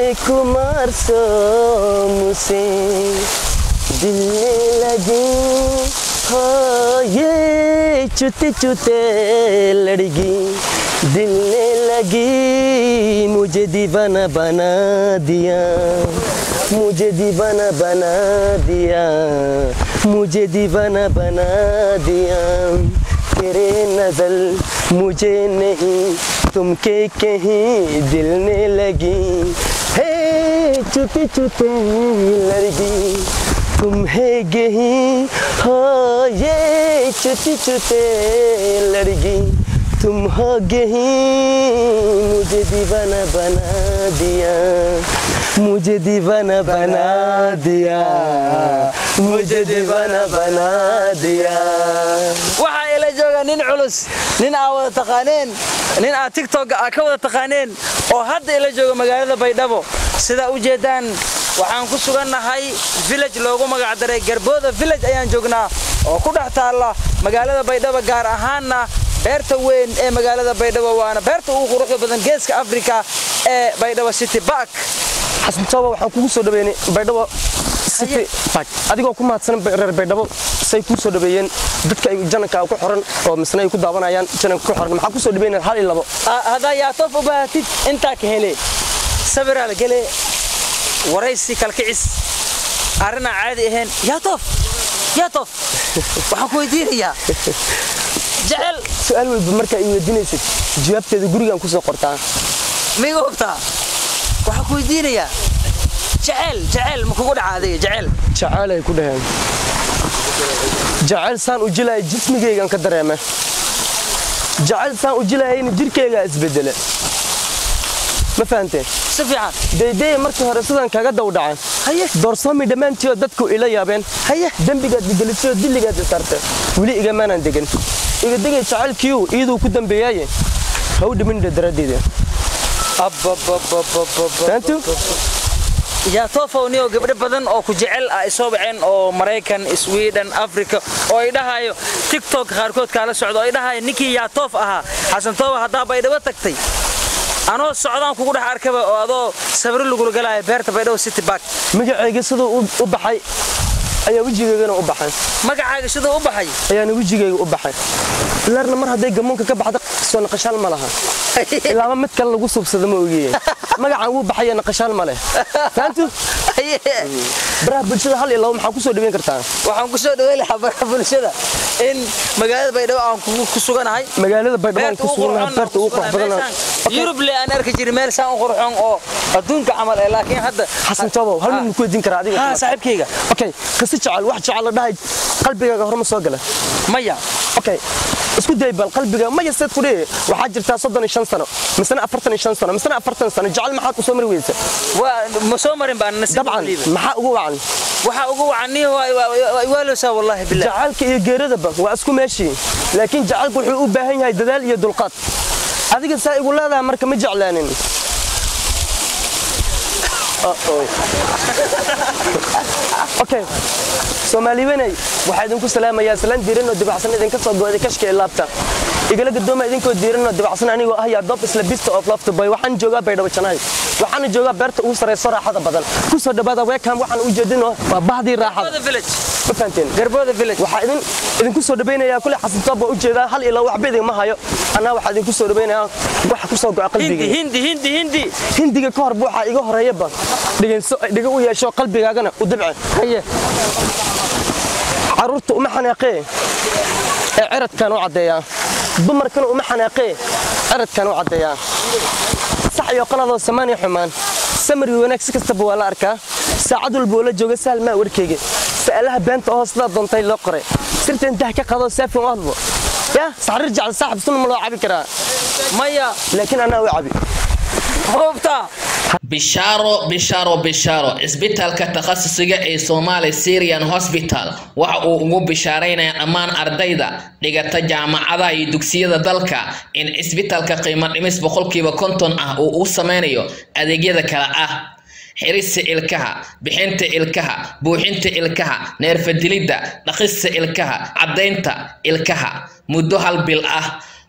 कुमार सोम से दिलने लगी हो ये चुते चुते लड़गी दिलने लगी मुझे दीवाना बना दिया मुझे दीवाना बना दिया मुझे दीवाना बना दिया तेरे नजर मुझे नहीं तुम के कहीं दिल ने लगी हे चुपी चुपे लड़गी तुम है गही हो ये चुपी चुपे लड़गी तुम हो गही मुझे दीवाना बना दिया मुझे दीवाना बना दिया मुझे दीवाना बना दिया waxaa ila jooga nin culus nin aa wada taqaaneen nin aad tigtog aa ka wada taqaaneen oo hadda ila jooga magaalada baydhabo sidaa u jeedaan waxaan ku sugannahay village loogu magacdaray garbooda village ayaan joognaa oo ku dhex taalla magaalada baydhabo gaar ahaanna beerta weyn ee magaalada baydhabo waana beerta ugu quruxda badan geeska afrika ee baydhabo city bark xasan tooba waxaan kugu soo dhaweynay baydhabo city park adigoo ku mahadsan reer baydhabo say kuu soo dhaweeyeen dadka ay jananka ku xoran oo misna ay ku daawanayaan jananka ku xoran maxaa ku soo dhaweynaya hal iyo labo haddaa yaatoof u baahatid intaa ka hele sabiraa la gele waraysi kalkicis arrinaa caadi ahayn yaatoof yaatoof waxaan ku weydiinayaa jecel su-aal walba markaa i weydiinaysid jawaabteeda gurigaan kusoo qortaa miga hubtaa waxaan ku weydiinayaa jecel jecel ma kugu dhaca adiga jecel jacayl ay ku dhaheen jacayl saan u jilaya jismigaygan ka dareeme jacayl saan u jilayayna jirkaygaa isbedele ma fahanteen si fiican daydaya markii hore sidan kaga dawdhacan haye doorsoomi dhammaantiioo dadku ila yaabeen haye dembigaad igelisayoo dilligaad isarte weli igamaanaan degan iga degay jacaylkiiu iyaduu ku dambeeyaaye ha u dhimindha daraaddeeda fahantu yaatoofow niyoo gabdho badan oo ku jecel ah ay soo baceen oo maraykan sweden africa oo ay dhahayo tiktok qaarkood kaala socdo oo ay dhahayo ninkii yaatoof ahaa xasan tooba haddaa baydhabo tagtay anoo socdaan kugu dhex arkaba oo adoo sabri lagula galaayo beerta baydhabo city bark magacayga siduu u- u baxay ayaa wejigaygana u baxay magacaaga siduu u baxay ayaana wejigayga u baxay ilaarna mar hadday gamuunka ka baxda soo naqashaal ma laha ilaaba mid kale lagu subsado ma ogiye magacaan wuu baxaya naqashaal ma leh fahantu baraha bulshada hal iyo labo maxaa ku soo dhaweyn kartaa waxaan ku soo dhaweyn lahaa baraha bulshada in magaalada baydhabo aan kugu- ku suganahay magaalada baydhabo aan beerta ku ugu suganahay qurxoon beerta ugu qurux badan yurub le aan arki jiray meel saan u qurxoon oo adduunka camal eh laakiin hadda xasan toobow hal mid ma ku weydiin karaa adiga ha saaxiibkayga okay kasi jecel wax jecel la dhahay qalbigaaga horma soo gala maya okay isku day bal qalbiga maya seed ku dhihi waxaa jirtaa soddon iyo shan sano misena afartan iyo shan sano misena afartan sano jecel maxaad u soo mari weysa waa ma soo marin baan nasiib dabcan liiba maxaa ugu wacan waxa ugu wacaniyo waaloosaa wallahi billah jacaylka iyo geeradaba waa isku meeshii laakiin jacaylku wuxuu u baahan yahay dadaal iyo dulqaad adiga saa igu leedahay marka ma jeclaanin Uh-oh. okay soomaaliwenay waxaa idinku salaamayaa salaan diiran oo dibacsan idinka soo go'day kashka ee laabta igala gadooma idinkoo diiran oo dibacsan anigoo ah yaa doob isla bista of lafta boy waxaan joogaa baydhabo janaay waxaana joogaa beerta ugu sarayso raaxada badan ku soo dhawaada weekam waxaan u jeedinoo waa bahdii raaxada Garbooda village ma fahanteen garbooda village waxaa idin idinku soo dhawaynayaa kule xasan toob baa u jeedaa hal ilaa waxba idinma hayo anaa waxaa idinku soo dhawaynayaa waxa ku soo go'a hindi qalbigayga hindi hindi hindi hindiga ka horba waxaa iga horeeyaba dhegeyso dhiga u yeesho qalbigaagana u dabce haye carruurta uma xanaaqee ee ciradkan u caddeeyaa dumarkana uma xanaaqee ciradkan u caddeeyaa sax iyo qaladoo samaaniya xumaan samari wanaag si kastaba waa la arkaa saacad walba oo la jooga sahal maa warkeyga sa'alaha beenta oo sidaa doontay loo qoray sirta intaha ka qadoo saafin u hadlo yaa saxrir jecel saaxib sunna ma loo cabi karaa maya laakiin anaa u cabi hubta bishaaro bishaaro bishaaro cisbitaalka takhasusiga ee Somali Syrian Hospital waxa uu ugu bishaaraynayaa dhammaan ardayda dhigata jaamacadaha iyo dugsiyada dalka in cisbitaalka qiimo dhimis boqolkiiba konton ah uu u sameynayo adeegyada kala ah xirista ilkaha bixinta ilkaha buuxinta ilkaha neerfadilidda dhaqista ilkaha caddaynta ilkaha muddo hal bil ah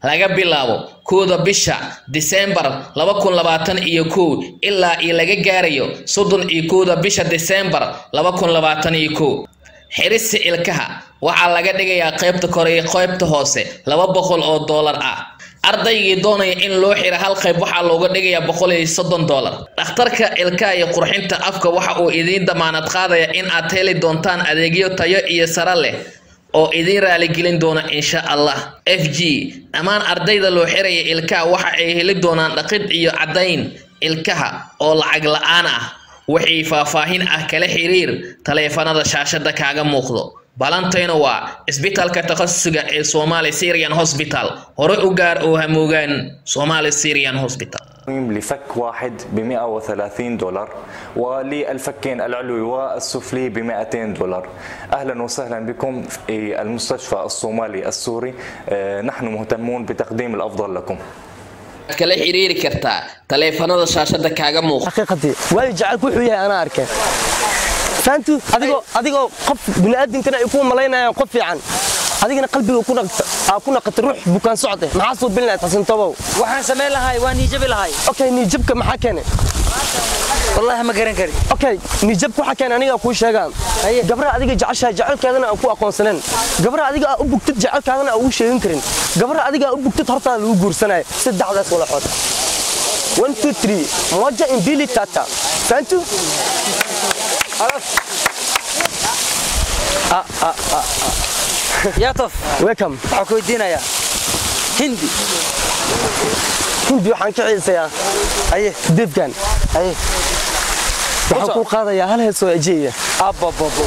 laga bilaabo kowda bisha disembar laba kun labaatan iyo kow ilaa iyo laga gaarayo soddon iyo kowda bisha disembar laba kun labaatan iyo kow xirista ilkaha waxaa laga dhigayaa qaybta kore iyo qaybta hoose laba boqol oo doolar ah ardaygii doonaya in loo xiro hal qayb waxaa looga dhigayaa boqol iyo soddon doolar dhakhtarka ilkaha iyo qurxinta afka waxa uu idiin damaanad qaadaya in aad heli doontaan adeegyo tayo iyo sare leh oo idiin raaligelin doona insha allah f g dhammaan ardayda loo xiraya ilkaha waxa ay heli doonaan dhaqid iyo caddayn ilkaha oo lacag la-aan ah wixii faahfaahin ah kala xiriir taleefanada shaashada kaaga muuqdo balantayna waa isbitaalka takhasusiga ee somali syrian hospital hore u gaar oo hamoogaan somali syrian hospital لفك واحد ب 130 دولار وللفكين العلوي والسفلي ب 200 دولار اهلا وسهلا بكم في المستشفى الصومالي السوري آه، نحن مهتمون بتقديم الافضل لكم kala xiriiri kartaa taleefanada shaashada kaaga muuqda xaqiiqadii waayo jacaylku wuxuu yahay anaa arkay fahantu adigoo adigoo qof bini'aadamkana ay ku malaynayaan qof fiican adigana qalbiga ku naqta aa ku naqata ruux bukaan socde maxaa soo bilinayd xasan tobow waxaan samayn lahay waa niijabi lahay okay niijabka maxaa keenay wallaahi ma garan kari okay niijabka waxaa keenay aniga kuu sheegaan gabraha adiga jeceshahay jacaylkeedana aan ku aqoonsaneen gabraha adiga aa u bugtid jacaylkaadana aan ugu sheegin karin gabraha adiga aa u bugtid hortaada lagu guursanayo saddexdaas wala xood one two three moja imbili tata fahantu yaa tof welcome waxaan ku weydiinayaa hindi hindi waxaan ka xiisayaa aye deefkan aye waxaan ku qaadayaa hal hees oo ajeeya abababo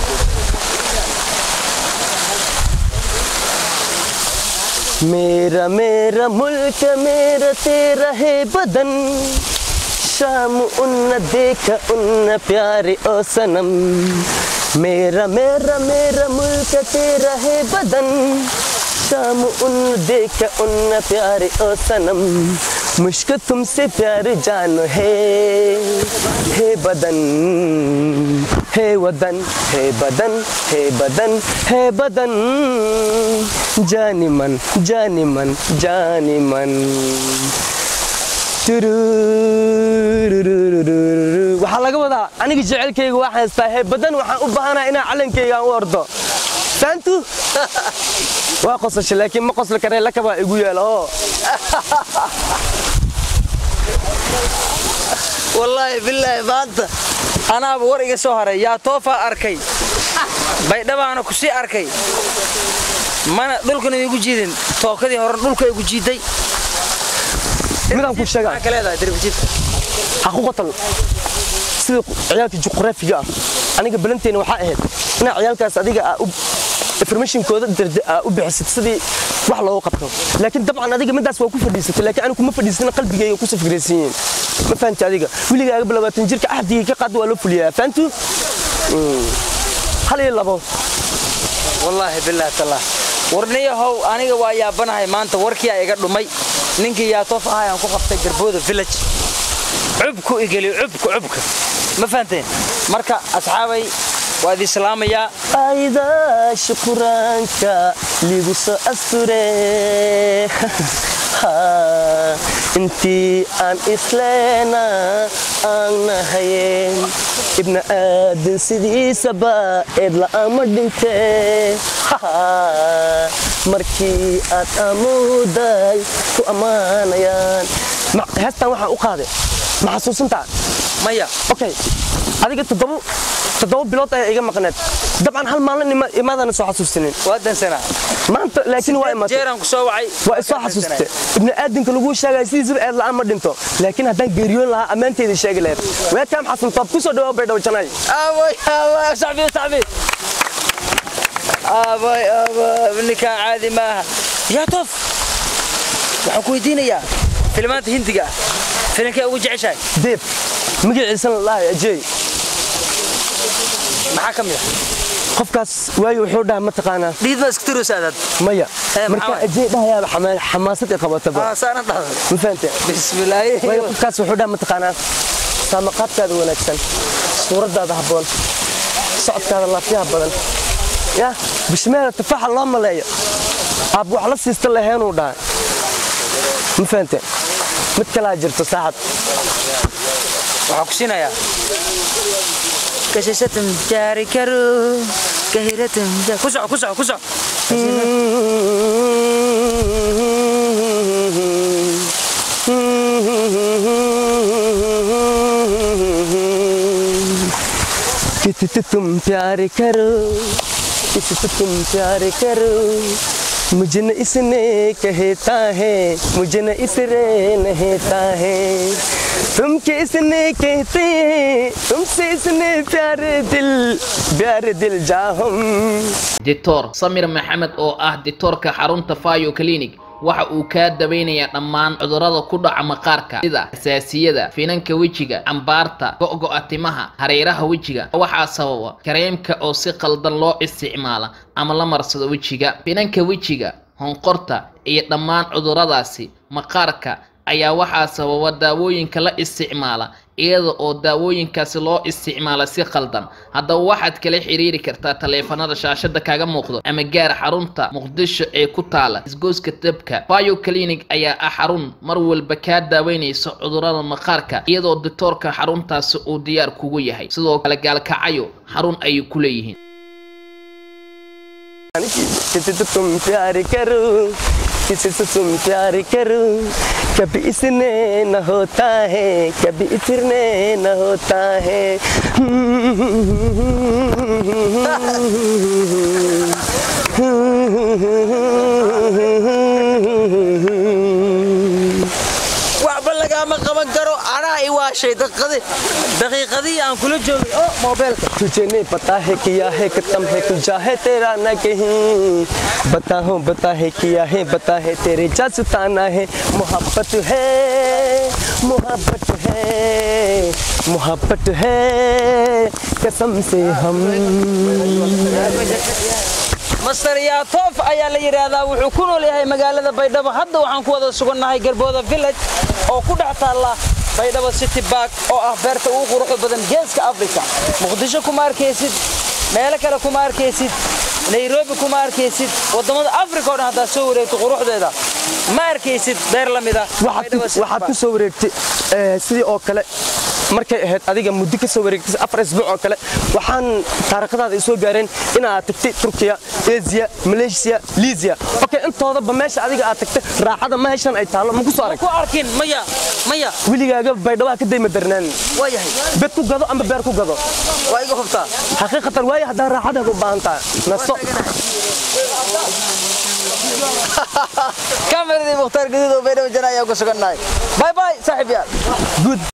मेरा मेरा मुल्क मेरा तेरा है बदन शाम उन्न देखा उन्न प्यारे ओ सनम मेरा मेरा मेरा मुल्क तेरा है बदन शाम उन्न देखा उन्न प्यारे ओ सनम मुश्क तुमसे प्यार जानो है है बदन है वदन है बदन है बदन है बदन जानी मन जानी मन जानी मन waxaa laga wadaa aniga jecelkayga waa haystaa hee badan waxaan u baahanaa inaa calankayga aan u ordo faantu waa qosasha laakiin ma qosli karee lakabaa igu yaala oo wallaahi bilaahi maanta anaaba war iga soo haray yaa toofaa arkay baydhabaana ku sii arkay mana dhulkana igu jiidin tookadii horan dhulka igu jiiday midaan ku sheegaa maxaa ka leedahay darbijiidka ha ku qotal sida ciyaalka juqraafiga ah aniga balanteena waxaa ahayd inaa ciyaalkaas adiga aa u informationkooda darda aa u bixisid sidii wax loogu qabto laakiin dabcan adiga midaas waa ku fadhiisatay laakiin anigu kuma fadhiisana qalbigayga ku safgaraysan yihiin ma fahanti adiga wiligaaga bilabaatan jirka axdigii ka qaad waa loo fuliyaa fahantu hal iyo labo wallaahi bilaahi tallah warniyahow aniga waa yaabanahay maanta warkii aa iga dhumay ninkii yaa toof ahay aan ku qabtay garbooda village cubku igeliyo cubka cubka ma fahanteen marka asxaabay waa idin salaamayaa ayda shukuraanka ligu soo asture intii aan isleena aan nahayeen ibna aadan sidiisaba eed la'aama dhintee markii aad amuuday ku ammaanayaan heestan waxaan u qaaday ma xasuusantaa maya okay adiga toddoba toddoba bilood ayaa iga maqneed dabcan hal maalin ima- imaadana soo xasuusinin waa dansanaa maanta laakiin waa imaatay jeeraan ku soo wacay waa isoo xasuustay ibni aadamka lagu sheegaya sidiisaba eed la'aan ma dhinto laakiin haddaan geeriyoon lahaa ammaanteeda sheegi lahayd weekaam xasan toob ku soo dhawaa baydhabo janay aaway aaway saxbi saxbi aaway aaway ninkaan caadi maaha yaa toof waxaan ku weydiinayaa filmaanta hindiga ah filimkee ugu jeceshahay deeb magaciisana lahay ajey maxaa ka mid ah qofkaas waayo wuxuu dhaha mataqaanaa dhiid baa isku tirosa adaad maya Eh, markaa maxaa ajey dhahayaaba xama- xamaasad i qabataba saana dhahda ma fahante bismillaahi waayo qofkaas wuxuu dhaha mataqaanaa saamaqaadkaada wanaagsan suuraddaada habboon socodkaada laafyaha badan ya bishmeela tafaaxa loo maleeyo aab wax la siista laheenuu dhaha ma fahante mid kalaa jirto saaxad waxaa ku siinayaa kashasatum jaari karo kahiratum ku soco ku soco ku soco किसी से तुम प्यार करो किसी से तुम प्यार करो मुझे न इसने कहता है मुझे न इसरे नहता है तुम किसने कहते हैं तुमसे इसने प्यारे दिल प्यारे दिल जा हम doctor samir maxamed oo ah dictoorka xarunta fayo clinic waxa uu kaa daweynayaa dhammaan cudurrada ku dhaca maqaarka sida xasaasiyada finanka wejiga cambaarta go'go'a timaha hareeraha wejiga waxaa sababa kareemka oo si qaldan loo isticmaala ama la marsado wejiga finanka wejiga honqorta iyo dhammaan cudurradaasi maqaarka ayaa waxaa sababa daawooyinka la isticmaala iyada oo daawooyinkaasi loo isticmaala si qaldan haddaba waxaad kala xiriiri kartaa taleefanada shaashada kaga muuqdo ama gaar xarunta muqdisho ee ku taala isgoyska dabka bio clinic ayaa ah xarun mar walba kaa daaweynaysa cudurrada maqaarka iyadoo dictoorka xaruntaasi uu diyaar kugu yahay sidoo kale gaalkacayo xarun ayay ku leeyihiin किसी से तुम प्यार करो किसी से तुम प्यार करो कभी इसने न होता है कभी इसने न होता है waxba lagaama qaban karo anaa i waashay daqiiqadii daqiiqadii aan kula joogay oo moobeelka तुझे नहीं पता है किया है खत्म है तुझा है तेरा न कहीं बता हो बता है किया है बता है तेरे जसताना है मोहब्बत है मोहब्बत है मोहब्बत है कसम से हम master yaatoof ayaa la yidhaahdaa wuxuu ku nool yahay magaalada baydhabo hadda waxaan ku wada sugannahay garbooda village oo ku dhex taalla baydhabo city bark oo ah beerta ugu quruxda badan geeska africa muqdisho kuma arkaysid meelo kale kuma arkaysid nairobi kuma arkaysid waddamada africa oo dhan haddaad soo wareegto quruxdeeda ma arkaysid beer la mida waxaad ku soo wareegtay eh, sidii oo kale markay ahayd adiga muddo ka soo wareegtay afar isbuuc oo kale waxaan taariikhdaada ay soo gaareen inaad tagtay turkiya asia malaysia liisia okay intoodaba meesha adiga aad tagtay raaxada ma heshan ay taallo ma ku soo arag ku arkin maya maya weligaaga baydhawaa ka dayma darnaan waa yahay bed ku gado ama beer ku gado waa iga hubtaa xaqiiqatan waayo haddaa raaxadaada u baahan tahay naso kameradii mukhtaar gaduud oo baydhabo jana ayaa ku sugannahay bye bye saaxiib yaal good